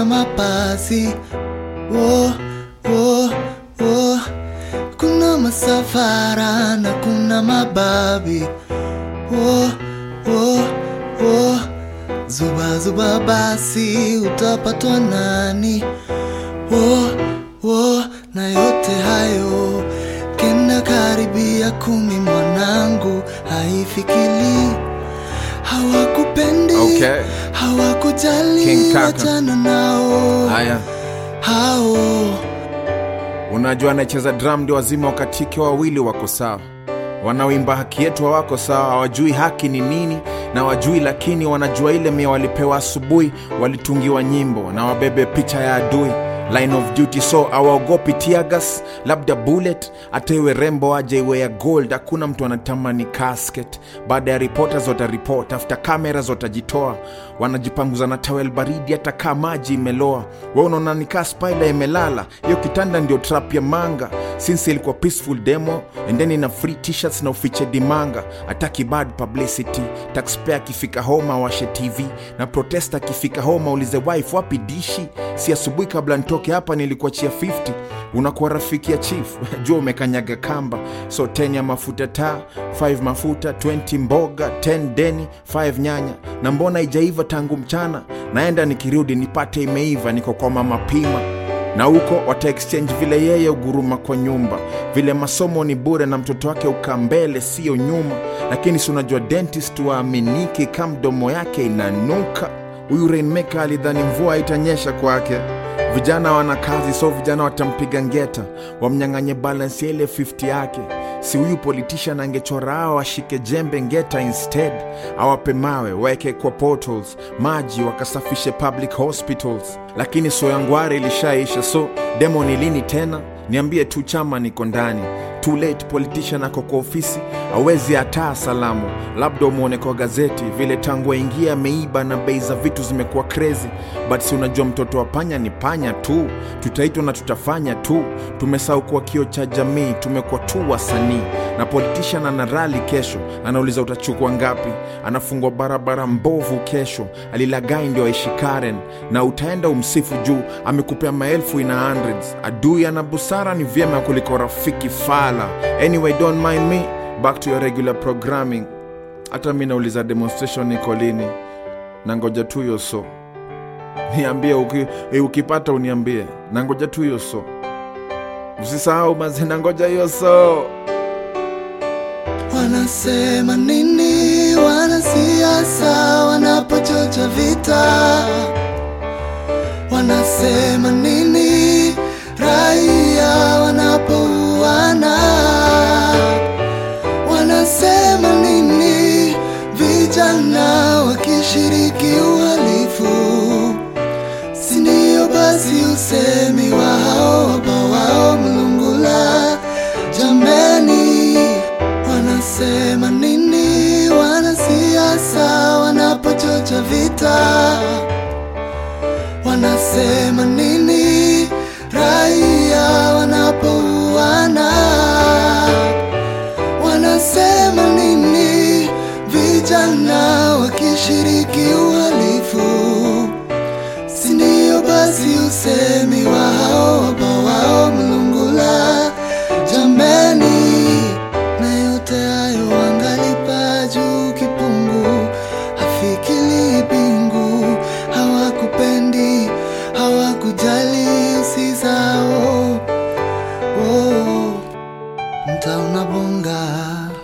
kuna mapasi oh, oh, oh. Kuna masafara na kuna mababi oh, oh, oh. Zuba zuba basi utapatwa nani oh, oh. Na yote hayo kenda karibia kumi mwanangu haifikili hawakupendi Okay. hawakujali King Kaka. wachana nao Haya, hao unajua anayecheza drum ndio wazima wakatike wawili wako sawa, wanaoimba haki yetu hawako sawa, hawajui haki ni nini na wajui, lakini wanajua ile mia walipewa asubuhi, walitungiwa nyimbo na wabebe picha ya adui line of duty, so awaogopi tiagas, labda bullet, hata iwe rembo aje iwe ya gold. Hakuna mtu anatamani casket. Baada ya reporters wataripot, after cameras watajitoa, wanajipanguza na tawel baridi, hata kaa maji imeloa. We unaona nikaa spider imelala, hiyo kitanda ndio trap ya manga. Since ilikuwa peaceful demo and then ina free t-shirts na ufiche dimanga, ataki bad publicity. Taxpayer akifika home awashe TV na protesta akifika home aulize wife wapi dishi. Si asubuhi kabla nitoke hapa nilikuachia 50 unakuwa rafiki ya chief jua umekanyaga kamba so 10 ya mafuta taa 5 mafuta 20 mboga 10 deni 5 nyanya na mbona ijaiva tangu mchana naenda nikirudi nipate imeiva niko kwa mama pima na huko wata exchange vile yeye uguruma kwa nyumba vile masomo ni bure na mtoto wake uka mbele sio nyuma lakini si unajua dentist waaminiki ka mdomo yake inanuka huyu rainmaker alidhani mvua itanyesha kwake vijana wana kazi so vijana watampiga ngeta wamnyang'anye balance ya ile 50 yake si huyu politician angechora hao ashike jembe ngeta instead awape mawe waeke kwa portals maji wakasafishe public hospitals lakini soyangware ilishaisha so demo ni lini tena niambie tu chama niko ndani too late politician ako kwa ofisi awezi hataa salamu labda umwone kwa gazeti vile tangu aingia ameiba na bei za vitu zimekuwa crazy but si unajua mtoto wa panya ni panya tu tutaitwa na tutafanya tu tumesahau kuwa kio cha jamii tumekuwa tu wasanii na politician ana rali kesho anauliza utachukua ngapi anafungwa barabara mbovu kesho alilagai ndio aishi karen na utaenda umsifu juu amekupea maelfu ina hundreds adui ana busara ni vyema kuliko rafiki fala anyway don't mind me back to your regular programming hata mi nauliza demonstration iko lini na ngoja tu hiyo so niambie uki, e, ukipata uniambie na ngoja tu hiyo so usisahau mazi na ngoja hiyo so Wanasema nini wanasiasa wanapochocha vita? Wanasema nini raia wanapouana? Wanasema nini vijana wakishiriki uhalifu? Si ndio basi usemi wa hao wabawao mlungula? Jameni, wanasema nini wanasiasa wanapochocha vita? Wanasema nini raia wanapouana? Wanasema nini vijana wakishiriki uhalifu? Si ndio basi usemi wa hao wabawao mlungula? Jameni, na yote hayo wangalipa juu kipungu, hafikiri bingu, hawakupendi, hawakujali usi zao. Oh, mta unabonga